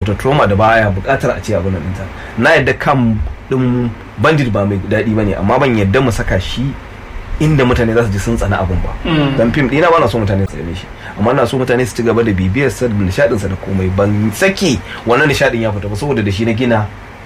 da trauma da baya bukatar a ce abin nan ɗinta na yadda kan ɗin bandit ba mai daɗi ba ne amma ban yadda mu saka shi inda mutane za su ji sun tsana abin ba Mm. dan fim ɗina ba na so mutane su tsane shi amma na so mutane su ci gaba da bibiyar sa da nishaɗin sa da komai ban saki wannan nishaɗin ya fita ba saboda da shi na gina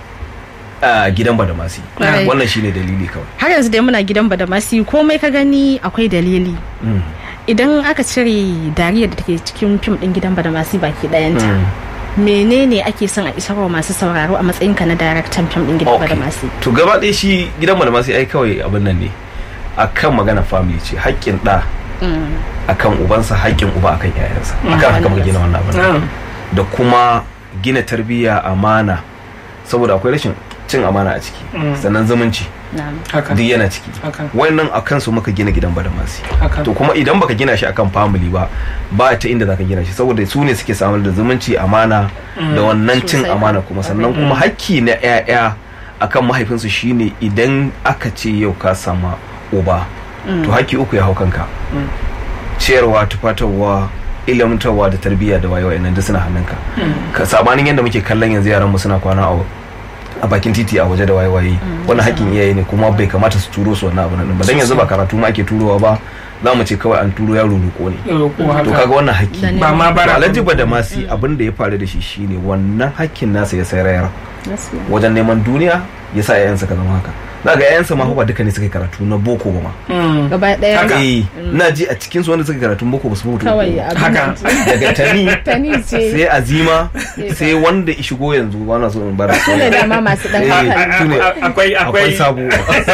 a gidan badamasi Kwarai. wannan shine dalili kawai har yanzu dai muna gidan ba da masu komai ka gani akwai dalili Mm. idan aka cire dariyar da take cikin fim din gidan ba da masu baki ɗayanta Mm. menene ake son a isarwa masu sauraro a matsayinka na daraktan fim din gidan ba da Okay. masu to gaba ɗaya shi gidan badamasi ai kawai abin nan ne akan magana family ce haƙƙin ɗa akan ubansa haƙƙin uba akan yayansa akan haka muka gina wannan abin Ah, da kuma gina tarbiyya amana saboda akwai rashin cin amana a ciki Mm. sannan zumunci haka duk yana ciki haka wannan akan su muka gina gidan badamasi haka to kuma idan baka gina shi akan family ba ba ta inda zaka gina shi saboda su ne suke samar da zumunci amana da wannan cin Sosai. amana kuma sannan kuma hakki na 'ya'ya akan mahaifinsu shine idan aka ce yau ka sama uba to hakki uku ya hau kanka Mm. ciyarwa tufatarwa ilmantarwa da tarbiyya da wayewa nan duk suna hannunka ka sabanin yadda muke kallon yanzu yaran mu suna kwana a a bakin titi a waje da wayewaye wannan hakkin iyaye ne kuma bai kamata su turo su wannan abu nan ba dan yanzu ba karatu ma ake turowa ba za mu ce kawai an turo yaro roƙo ne roƙo to haka kaga wannan hakki Da ne. ba ma to bara alhaji badamasi abin da ya faru da shi shine wannan hakkin nasa ya sayar wajen neman duniya ya sa 'ya'yansa ka zama haka za ga 'ya'yansa ma fa ba duka ne suka yi karatu na boko ba ma Mm. gaba ɗaya Haka. eh na ji a cikin su wanda suka yi karatun boko ba su mutu kawai Haka. abin daga tani tani ce sai azima sai wanda ya shigo yanzu ba na so in bara su ne dama masu ɗan Eh, hankali su ne. A- a- akwai akwai akwai sabo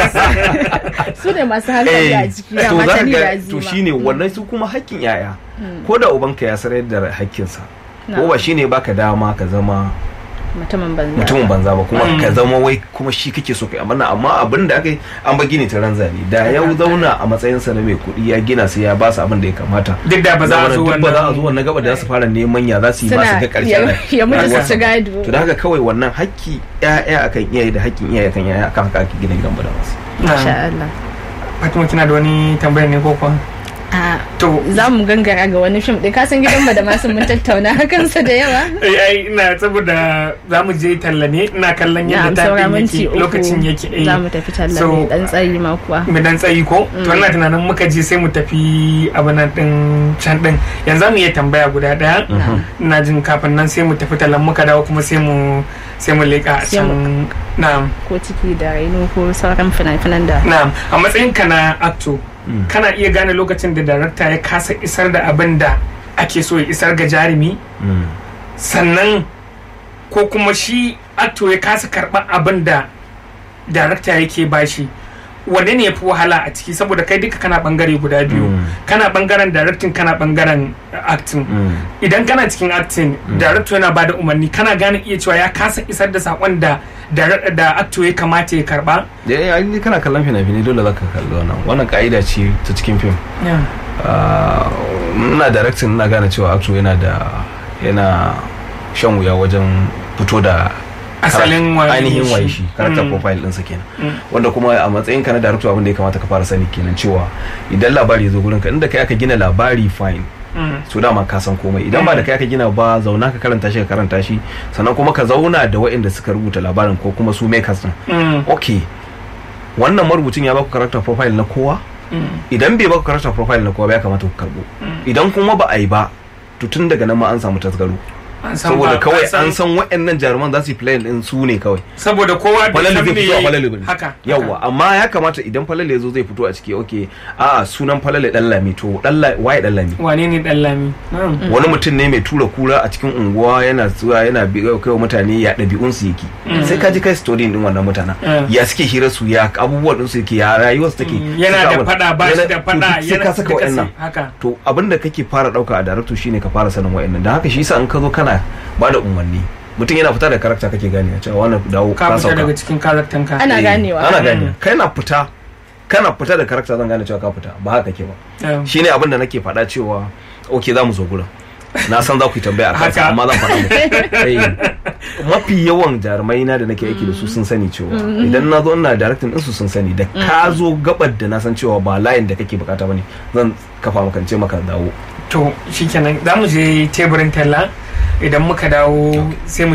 su ne masu hankali a jiki to dama za ka tani da ga azima to shine wannan su kuma hakkin yaya ko da ubanka ya sarar da hakkinsa ko ba shine baka dama ka zama mutumin banza mutumin banza ba kuma Mm. ka zama wai kuma shi kake so kai amma amma abin da aka yi an ba gini ta ranzani da ya zauna a matsayinsa na mai kuɗi ya gina sai ya ba su abin da ya kamata duk da ba za a zo duk ba za a zo wannan wannan gaba da za su fara neman ya za su yi ba su suna ga ƙarshen ya rai. ya mutu su rayuwarsa. ci gado to da haka kawai wannan hakki ƴaƴa akan iyaye da hakkin iyaye akan ƴaƴa akan haka ake gina gidan bada wasu masha Na. Allah Fatima kina da wani tambayar ne ko kuwa a to za mu gangara ga wani fim ɗin kasan gidan ba da masu mun tattauna kansa da yawa ai ai, ina saboda za mu je talla ne ina kallon na yadda saura tafin minti yake uku lokacin yake eh. za mu tafi talla So, ne dan tsayi ma kuwa mu dan tsayi ko to ina tunanin muka je sai mu tafi abinan din can din yanzu za mu iya tambaya guda daya ina jin kafin nan sai mu tafi tallan muka dawo kuma sai mu sai mu leka a Sai mu- can na'am ko ciki da raino ko sauran fina-finan da na'am a matsayin ka na acto kana iya gane lokacin da darakta ya kasa isar da abin da ake so ya isar ga jarumi sannan ko kuma shi acto ya kasa karɓar abin da darakta yake bashi wanne ne ya fi wahala a ciki saboda kai duka kana bangare guda biyu Mm. kana bangaren directing kana bangaren acting idan kana cikin acting director yana bada umarni kana gane iya cewa ya kasa isar da sakon da direct- da actor ya kamata ya karba da ya yi kana kallon fina-finai dole za ka kalli wannan wannan ka'ida ce ta cikin fim Ah, ina directing ina gane cewa actor yana da yana shan wuya wajen fito da Asalin karak- waye ainihin shi. waye shi character Mm. profile ɗinsa kenan Mm. wanda kuma a matsayin ka na director abin da ya kamata ka fara sani kenan cewa idan labari ya zo gurin ka inda kai aka gina labari fine Mm. so dama ka san komai idan ba da kai aka gina ba zauna ka karanta shi ka karanta shi sannan kuma ka zauna da waɗanda suka rubuta labarin ko kuma su makers din Mm. okay wannan marubucin ya baku character profile na kowa Mm. idan bai baku character profile na kowa ba ya kamata ku karbo idan kuma ba a yi ba to tun daga nan ma an samu tasgaro An san saboda ba- kawai an an san waɗannan jaruman za su yi play din su ne kawai saboda kowa bai falale san zai me fito a yayi. falale bane haka yawa amma ya kamata idan falale ya zo zai fito a ciki okay a sunan falale dan lami to dan lami waye dan lami wane ne dan lami Mm. wani mutum ne mai tura kura a cikin unguwa yana zuwa yana bi kai wa mutane ya ɗabi'un su yake sai ka ji kai story din wannan mutanen Mm. ya suke hira su ya abubuwan din su yake ya rayuwar su take yana suka da abin- fada ba shi yana- da to fada duk sai ka saka duka wa'annan sai- haka to abin da kake fara dauka a director shine ka fara sanin wa'annan dan haka shi yasa in ka zo kana ba da umarni mutum yana fita da karakta kake gane cewa wannan dawo ka ka fita sauka daga cikin karaktan ka Ana Eh, ganewa. ana Mm. gane kai na fita kana fita da karakta zan gane cewa ka fita ba haka ke ba Mm. shine abin da nake faɗa cewa ok za mu zo gurin na san za ku yi tambaya a kansa Haka. amma zan faɗa muku Eh, mafi yawan jarumai na da nake aiki da su sun sani cewa idan na zo ina directing din su sun sani da ka zo gabar da na san cewa ba layin da kake bukata bane zan kafa maka in ce maka dawo to shikenan za mu je teburin talla idan muka dawo sai mu